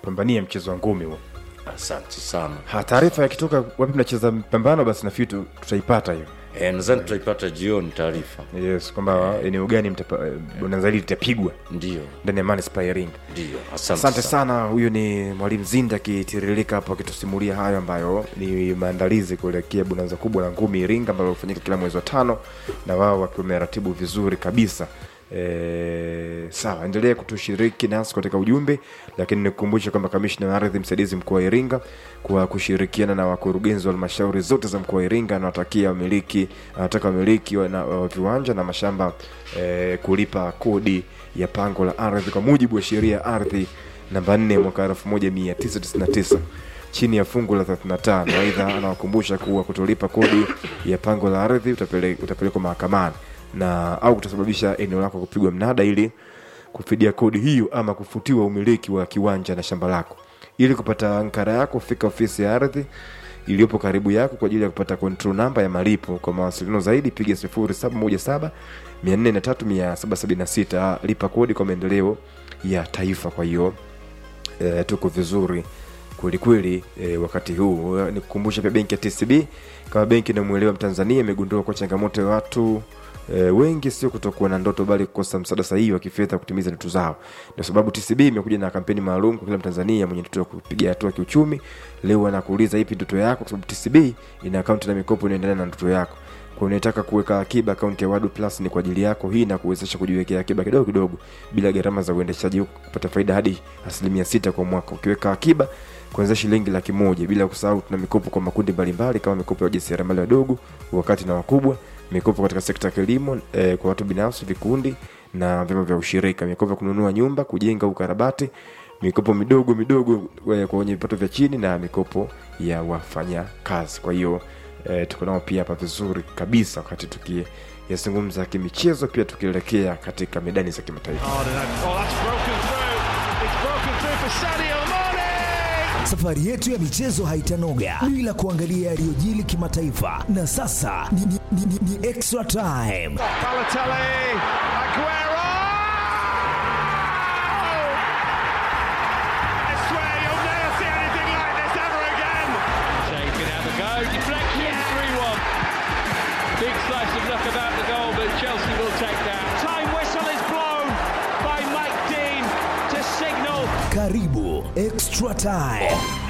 pambania mchezo wa ngumi huo asante sana Ha, taarifa yakitoka wapi mnacheza mpambano basi nafikiri tu- tutaipata hiyo e, nadhani tutaipata jioni taarifa yes kwamba eneo gani mtapa- eh, bonanza hili litapigwa ndio ndani ya manispaa ya iringa ndio asante asante, sana huyu ni mwalimu zinda akitiririka hapo akitusimulia hayo ambayo ni maandalizi kuelekea bonanza kubwa la ngumi iringa ambalo hufanyika kila mwezi wa tano na wao wakiwa wameratibu vizuri kabisa E, sawa endelea kutushiriki nasi katika ujumbe lakini nikukumbusha kwamba kamishna wa ardhi msaidizi mkoa wa iringa kwa kushirikiana na wakurugenzi wa halmashauri zote za mkoa wa iringa anawatakia wamiliki anataka wamiliki wa, na- wa viwanja na mashamba e, kulipa kodi ya pango la ardhi kwa mujibu wa sheria ya ardhi namba 4 mwaka 1999 chini ya fungu la 35 aidha anawakumbusha kuwa kutolipa kodi ya pango la ardhi utapele- utapelekwa mahakamani na au kutasababisha eneo lako kupigwa mnada ili kufidia kodi hiyo ama kufutiwa umiliki wa kiwanja na shamba lako ili kupata ankara yako fika ofisi ya ardhi iliyopo karibu yako kwa ajili ya kupata control namba ya malipo kwa mawasiliano zaidi piga 0717 43776 lipa kodi kwa maendeleo ya taifa kwa hiyo e, tuko vizuri kwelikweli e, wakati huu Eh, nikukumbusha pia benki ya tcb kama benki inamwelewa mtanzania imegundua kwa changamoto ya watu e, wengi sio kutokuwa na ndoto bali kukosa msaada sahihi wa kifedha kutimiza ndoto zao ndio sababu tcb imekuja na kampeni maalum kwa kila mtanzania mwenye ndoto ya kupiga hatua kiuchumi leo anakuuliza ipi ndoto yako kwa sababu tcb ina akaunti na mikopo inaendelea na ndoto yako kwa unataka kuweka akiba akaunti ya wadu plus ni kwa ajili yako hii na kuwezesha kujiwekea akiba kidogo kidogo bila gharama za uendeshaji huku kupata faida hadi asilimia sita kwa mwaka ukiweka akiba kuanzia shilingi laki moja bila kusahau tuna mikopo kwa makundi mbalimbali kama mikopo ya wajasiriamali wadogo wakati na wakubwa mikopo katika sekta ya kilimo eh, kwa watu binafsi vikundi na vyama vya ushirika mikopo ya kununua nyumba kujenga ukarabati mikopo midogo midogo eh, kwa wenye vipato vya chini na mikopo ya wafanya kazi kwa hiyo eh, tuko nao pia hapa vizuri kabisa wakati tukiyazungumza kimichezo pia tukielekea katika medani za kimataifa Oh, that's broken through. It's broken through for Sadio Mane. Safari yetu ya michezo haitanoga bila kuangalia yaliyojili kimataifa, na sasa ni, ni, ni, ni, ni extra time. Balotelli, Aguero. I swear you'll never see anything like this ever again. Shea can have a go. Deflection, 3 1. Big slice of luck about the goal, but Chelsea will take that. Time whistle is blown by Mike Dean to signal Karibu extra time.